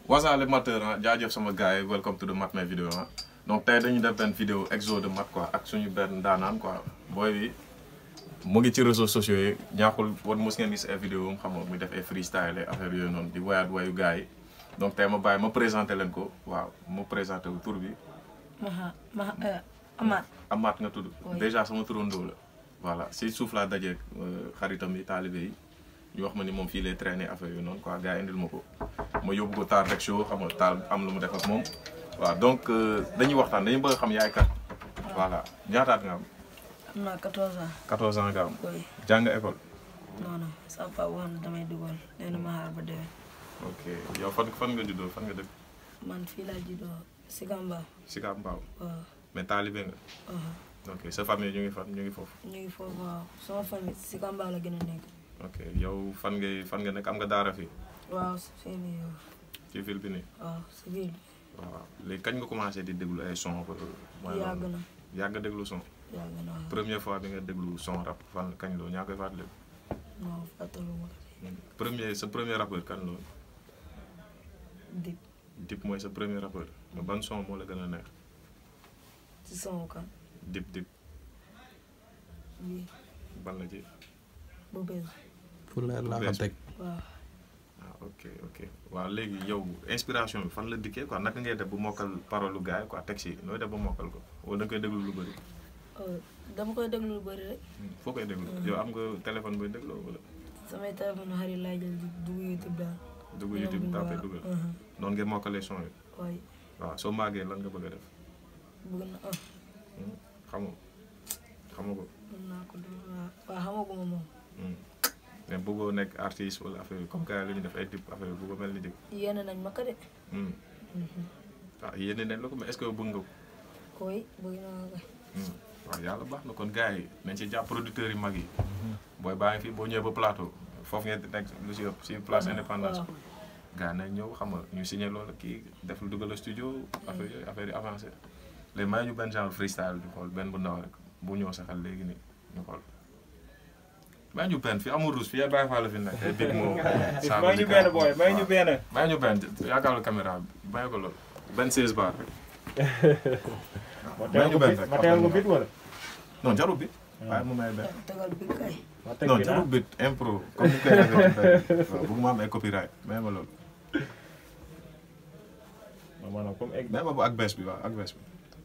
wasaale mateur ah jaajëf sama gars yi welcome to the Mat My Video ah donc tey dañu def benn vidéo exo de mat quoi ak suñu benn daanaan quoi booy bi mu ngi ci réseaux sociaux yi ñaaxul wan mos ngeen gis ay vidéo am xam nga muy def ay freestyle ay affaire yooyu noonu di woyaat wayu gars yi donc tey ma bàyyi ma présenté leen ko waaw ma présenté wu tur bi Maha Maha Amath. Amath nga tudd Oui. déjà sama turandoo la voilà si suuf laa dajeeg xaritam yi taalibe yi ñu wax ma ni moom fii lay traîner affaire yooyu noonu quoi gars yi indil ma ko ma yóbbu ko taal rek show xam nga taal am lu mu def ak moom waaw donc euh, dañuy waxtaan dañuy bëgg a xam yaay kat voilà ñaataat nga am am naa 14 ans. 14 ans nga am oui jàng école non non sama papa wax na damay dugal nee na ma xaar ba déwén. ok yow fan fan nga juddoo fan nga dëkk man fii laa juddoo Sikamba. Sicap Mbao waaw. mais taalibe nga waaw. ok sa famille ñu ngi fan ñu ngi foofu ñu ngi foofu waaw sama famille Sikamba la gën a nekk. ok yow fan ngay fan nga nekk am nga daara fii waaw fii nii yow. ci ville bi nii waaw si biir waaw léegi kañ nga commencé di déglu ay son ko mooy yàgg na yàgg déglu son yàgg na waaw. première fois bi nga déglu son rap fan kañ loolu ñaa koy fàttali non fàttaluma ko premier sa premier rappeur kan loolu dip Dip mooy sa premier rappeur mais ban son moo la gën a neex ci sama kan Dip Dip bii ban la ci bu bees fu leer laa ko bees. teg waaw. ah ok ok waaw léegi yow inspiration bi fan la dikkee quoi naka ngay def bu mokkal parole lu gars yi quoi texte yi nooy def ba mokkal ko wala da nga koy déglu lu bëri Euh, dama koy déglu lu bëri rek foo koy déglu yow am nga téléphone booy dégloo wala samay téléphone xarit laay jël di dugg YouTube daal. dugg Ñoom YouTube ñu tapé waaw. dugal Mhm. noonu ngay mokkalee son yi waaye waaw soo màggee lan nga bëgg a def bëgg na ah Hmm, xamoo xamoo ko mën naa ko def waaw waaw xamaguma moom. Hmm. mais bëggoo nekk artiste wala affaire yi comme gars yi lu ñu def ay dip affaire yi bëggoo mel ni dip yéene nañ ma ko de. Hmm. Mhm. ah yéene nañ la ko mais est-ce que bëgg nga ko koy bëgg naa ko. Hmm. waaw yàlla baax na kon gars yi nañ ci jàpp producteurs yi mag yi booy baa ngi fi boo ñëwee ba plateau foofu ngeen di nekk lu si ëpp si place indépendance waaw. gars yi nañ ñëw xam nga ñu signé loolu kii def lu dugal studio affaire yooyu affaire yi avancé léegi may ñu benn genre freestyle ñu xool benn bu ndaw rek bu ñëw saxal léegi nii ñu xool may ñu benn fi amul ruus fi ay bàyyi faa la fi nekk ay big moo may ñu benn booy may ñu benn. may ñu benn yaakaaru caméra bi bàyyi ko loolu benn 16 bar rek ma may ñu teel ko benn bit rek ma teel ko bit wala. non jarul bi waaye mu may benn tegal bi kay. ma teg non bit ah. jarul bit impro comme ni koy defee ci benn waaw bëgguma am ay copyright may ma loolu ma maanaam comme egg. may ma bu ak bees bi waaw ak bees bi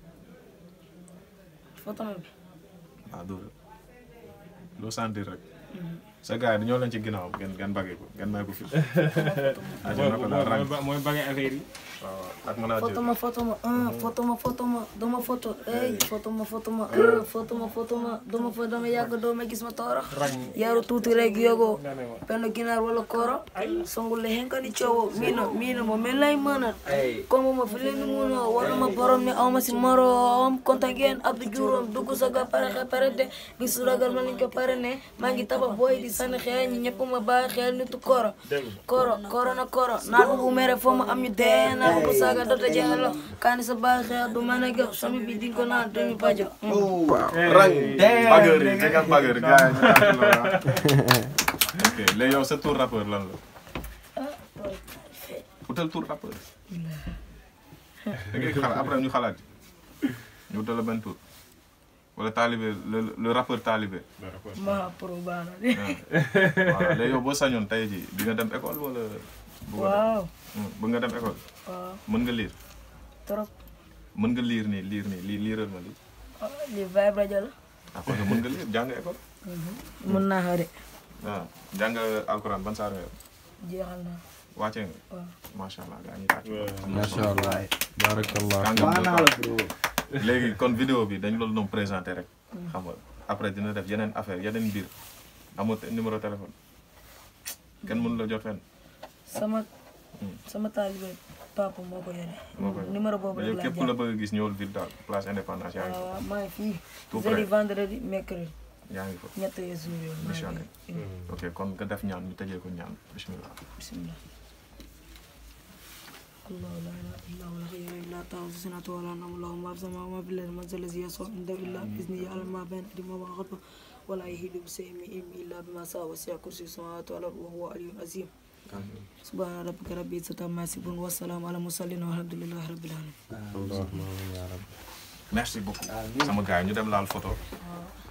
photo ma bi. waaw dóor loo sentir rek sa gars yi dañoo leen ci ginnaaw ngeen ngeen bagee ko ngeen may ko fi ajo na ko daal rang mooy mooy bagay affaire yi. waaw ak manager photo ma photo ma ah photo ma photo ma dama photo ey photo ma photo ma ah photo ma photo ma dama fa dama yàgg doo ma gis ma toora yaru tuuti rek yogo nga ne ma. penn ginaar wala koro songule henkani coowo mino mino mo min lay manat comme ma filini muno wala ma borom ni awma si morom konta ngeen abdou juurom dugg saga pare xe pare de gisu ragal ma liñ ko pare ne maa ngi tabax booy di sànni xeeñ ñi ñëpp ma bàyyi xel nitu koro koro koro na koro naa bu bu mere foo ma am ñu dee naa bu saaga dota jeexalo kaani sa bàyyi xel du mën a gëw sami bi di ko naan demi bajo waaw rang bageur yi jegal bageur yi gars yi ñu tàcc la waaw ok léegi yow sa tour rappeur lan la utal tour rappeur da ngay xalaat après ñu xalaat ñu utal la benn tour wala talibé le le rappeur talibé ma pro baana de voilà léegi yow boo sañoon tey ji di nga dem école wala bëgg nga dem waaw Hmm, bëgg nga dem école waaw mën nga lire trop mën nga lire nii lire nii lii liiral ma lii ah, li vibe rajo la ah kon mën nga lire jàng école mën naa xare waaw jàng alxuraan ban saar nga yor jeexal naa wàcce nga waaw macha allah gaa ñi tàcc macha allah barakallah kàngam nga quoi. léegi kon vidéo bi dañ loolu doon présenté rek xam nga après dina def yeneen affaire yeneen mbir amoo te- numéro téléphone kenn mënu la jot fenn sama Hmm. sama taalibe papa moo ko yore moo koy numéro boobu yow rek laa képp ku la jàpp bëgg a gis ñëwul ville daal place indépendance yaa ngi waaw fa waaw maa ngi fii Tout jeudi près. vendredi mercredi yaa ngi fa ñett yooyu jours yooyu maa ngi missionné fi. Hmm. ok kon nga def ñaan ñu tëjee ko ñaan bismillah bismillah الله لا اله الا هو الحي لا تاخذ سنه ولا نوم له ما في السماء وما في الارض من ذا الذي يشفع عنده الا باذنه يعلم ما بين ايديهم وما خلفهم ولا يهيد بشيء من علمه الا بما شاء وسع كرسي السماوات والارض وهو علي عظيم subhaana rabbika rabbil izzati ammaa yasifuun wa salaamun alal mursaliin walhamdulillahi rabbil aalamiin allahumma amiin yaa rabbi merci beaucoup sama gars yi ñu dem laal photo